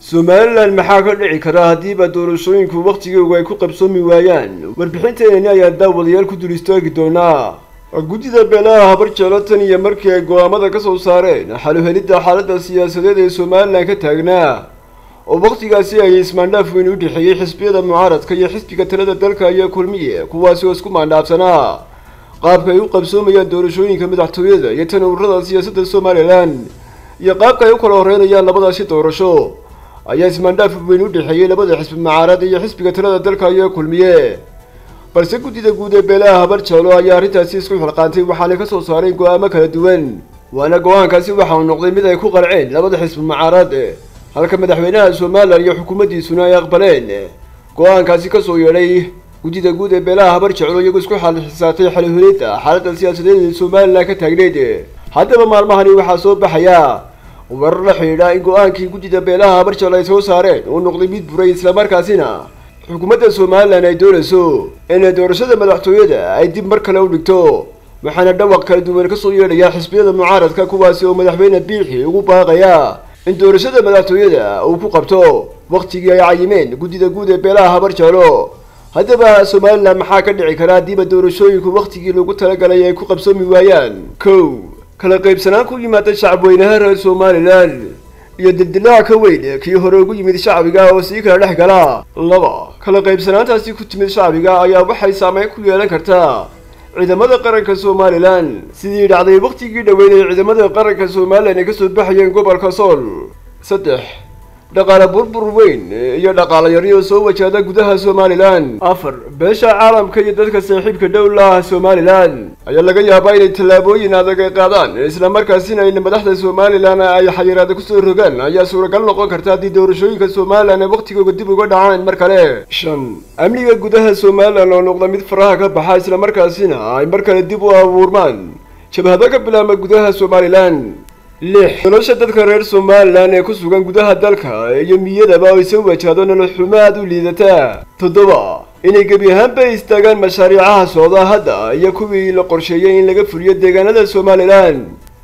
somalilan maxaa ka dhici kara haddiiba doorashooyinku wakhtigoogu ay ku qabsoomi waayaan warbixinteenani ayaa daawadayaal ku dul istaagi doonaa guddida beelaha habar jeclo tan iyo markii ay go-aamada ka soo saareen xaluhelidda xaaladda siyaasadeed ee somalilan ka taagnaa oo wakhtigaasi ay ismaandhaaf weyn u dhexeeyey xisbiyada mucaaradka iyo xisbiga talada dalka iyo kulmiye kuwaasi oo isku maandhaafsanaa qaabka ay u qabsoomayaan doorashooyinka madaxtooyada iyo tan ururada siyaasadda somalilan iyo qaabka ay u kala horeynayaan labadaasi doorasho ayaa ismaandhaaf weyn u dhexeeyey labada xisbi mucaarad iyo xisbiga talada dalka iyo kulmiye balse guddida guud ee beelaha habar jeclo ayaa arrintaasi isku xilqaantay waxaanay ka soo saareen go-aamo kala duwan waana go-aankaasi waxa uu noqday mid ay ku qarceen labada xisbi mucaarad halka madaxweynaha somalilan iyo xukuumaddiisuna ay aqbaleen go-aankaasi kasoo yeedhay guddida guud ee beelaha habar jeclo iyagoo isku xalxisaatay xalihulida xaaladda siyaasadeed ee somalilan ka taagneyd haddaba maalmahani waxaa soo baxaya warar la xidhiidha in go-aankii guddida beelaha habar jeclo ay soo saareen uu noqday mid buray islamarkaasina xukuumadda somalilan ay doonayso inay doorashada madaxtooyada ay dib mar kale u dhigto waxaana dhawaq kala duwan kasoo yeedhaya xisbiyada mucaaradka kuwaasi oo madaxweyne biixi ugu baaqaya in doorashada madaxtooyada uu ku qabto wakhtigii ay cayimeen guddida guud ee beelaha habar jeclo haddaba somalilan maxaa ka dhici kara haddiiba doorashooyinku wakhtigii loogu talagalay ay ku qabsoomi waayaan kow kala qaybsanaan ku yimaada shacabweynaha reer somalilan iyo dildilaac ka weyn kii hore ugu yimid shacbiga oo sii kala dhex gala laba kala qaybsanaantaasi ku timid shacbiga ayaa waxay saameyn ku yeelan kartaa ciidamada qaranka somalilan sidii dhacday wakhtigii dhoweyd ee ciidamada qaranka somalilan ay kasoo baxayeen gobolka sool saddex dhaqaale burbur weyn iyo dhaqaale yari oo soo wajahda gudaha somalilan afar beesha caalamka iyo dadka saaxiibka dhowlaha somalilan ayaa laga yaabaa inay tallaabooyin adag ay qaadaan islamarkaasina in madaxda somalilan ay xayiraada kusoo rogaan ayaa suuragal noqon karta haddii doorashooyinka somalilan ay wakhtigooda dib uga dhacaan mar kale shan amniga gudaha somalilan oo noqda mid faraha ka baxa islamarkaasina ay mar kale dib u abuurmaan jabhado ka bilaaba gudaha somalilan lix nolosha dadka reer somalilan ee ku sugan gudaha dalka iyo miyadaba ay soo wajahdo nolol xumo aad u liidataa toddoba inay gebi ahaanba istaagaan mashaariicaha socda hadda iyo kuwii la qorsheeyey in laga fuliyo deegaanada somalilan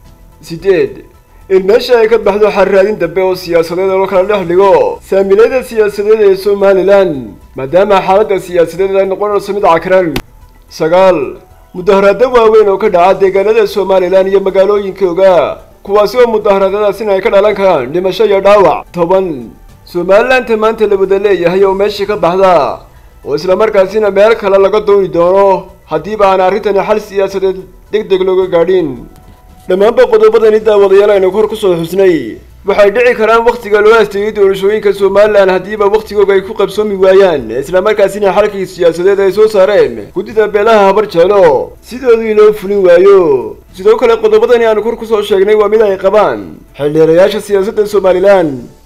sideed in meesha ay ka baxdo xarraadin dambe oo siyaasadeed oo kala dhex dhigo saamilayda siyaasadeed ee somalilan maadaama xaaladda siyaasadeed ay noqonayso mid cakran sagaal mudaharaado waaweyn oo ka dhaca deegaanada somalilan iyo magaalooyinkooga kuwaasi oo mudaharaadadaasina ay ka dhalan karaan dhimasho iyo dhaawac toban somalilanta maanta la wada leeyahay oo meesha ka baxda oo islamarkaasina meel kale laga dooni doono haddiiba aan arrintani xal siyaasadeed deg deg looga gaadhin dhammaanba qodobadani daawadayaal aynu kor kusoo xusnay waxay dhici karaan wakhtiga loo asteeyey doorashooyinka somalilan haddiiba wakhtigooga ay ku qabsoomi waayaan islamarkaasina xalkii siyaasadeed ay soo saareen guddida beelaha habar jeclo sidoodii loo fulin waayo sidoo kale qodobadani aanu kor kusoo sheegnay waa mid ay qabaan xildheerayaasha siyaasadda somalilan